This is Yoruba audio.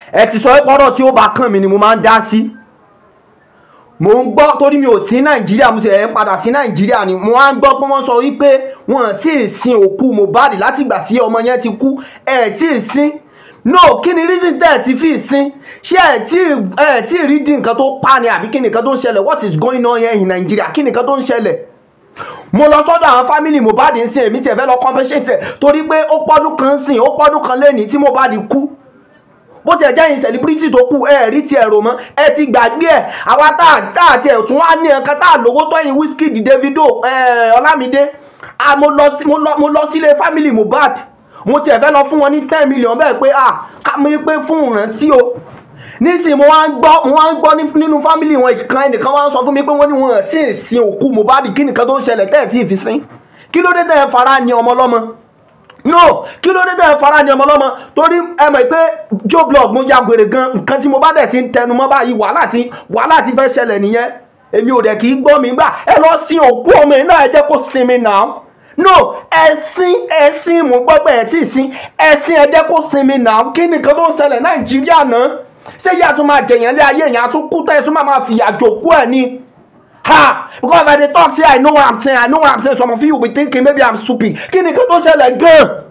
ẹ ti sọ pé ọ̀rọ̀ tí ó bá kàn mí ni mo máa ń dá sí mo ń gbọ́ torí mi ò sí nàìjíríà mo sì ẹ̀ ń padà sí nàìjíríà ni mo wá ń gbọ́ pé wọ́n sọ wípé wọn tí ì sin òkú Mohbad látìgbà tí ọmọ yẹn ti kú ẹ̀ tí ì sin no kí ni reason tẹ́ ẹ̀ ti fi sin ṣé ẹ̀ tí ẹ̀ tí ì rí di nǹkan tó pa ni àbí kí ni nǹkan tó ń ṣẹlẹ̀ what is going on here in Nigeria kí ni nǹkan tó ń ṣẹlẹ̀ mo lọ sọ́dọ̀ àwọn fámìlì Mohbad ń sin èmi tiẹ̀ fẹ́ lọ compensate ẹ̀ torí pé ó pọ́dún kan sìn ó pọ́dún kan lẹ́nìí tí Mohbad kú bó tiẹ̀ jẹ́ yín celebrity tó kù ẹ rí tiẹ̀ rò mọ́ ẹ ti gbàgbé ẹ̀ àwa tá a tá a tiẹ̀ tún wá ní ẹ̀kan tá a lówó tọ́yìn Wizkid Davido Ọlámídé mo lọ sí mo lọ sílé family Mohbad mo tiẹ̀ fẹ́ lọ fún wọn ní ten million bẹ́ẹ̀ pé ah ká mi pé fún ìrántí o nísìnyí mo wá ń gbọ́ mo wá ń gbọ́ nínú family wọn ìkan ẹnìkan wá ń sọ fún mi pé wọ́n ní wọn tí ì sin òkú Mohbad kí nìkan tó ń ṣẹlẹ̀ tẹ́ ẹ̀ tí ì fi sin kí ló dé tẹ́ ẹ fara ni ọmọ ọlọ́mọ no kí ló dé tẹ́ ẹ fara ni ọmọ ọlọ́mọ torí ẹ mọ̀ pé joe blog mo ya gbèrè gan nǹkan tí mo bá dẹ̀ ti ń tẹnu mọ́ báyìí wàhálà ti wàhálà ti fẹ́ ṣẹlẹ̀ nìyẹn èmi ò dẹ̀ kì í gbọ́ mi gbà ẹ lọ sin òkú ọmọ yìí náà ẹ jẹ́ kó sinmi náà no ẹ̀sìn ẹ̀sìn mo gbọ́ pé ẹ̀ tí ì sin ẹ̀sìn ẹ jẹ́ kó sinmi náà kí nìkan tó ń ṣẹlẹ̀ nàìjíríà náà ṣé yíyá tún máa jẹ̀yàn lé ayé yẹn àtúnkú tẹ́ ẹ tún máa máa fìyà jòkó ẹ̀ ni ha because if i dey talk say i know what i'm saying i know what i'm saying some of you will be thinking maybe i'm stupid kí nìkan tó ṣẹlẹ̀ gan-an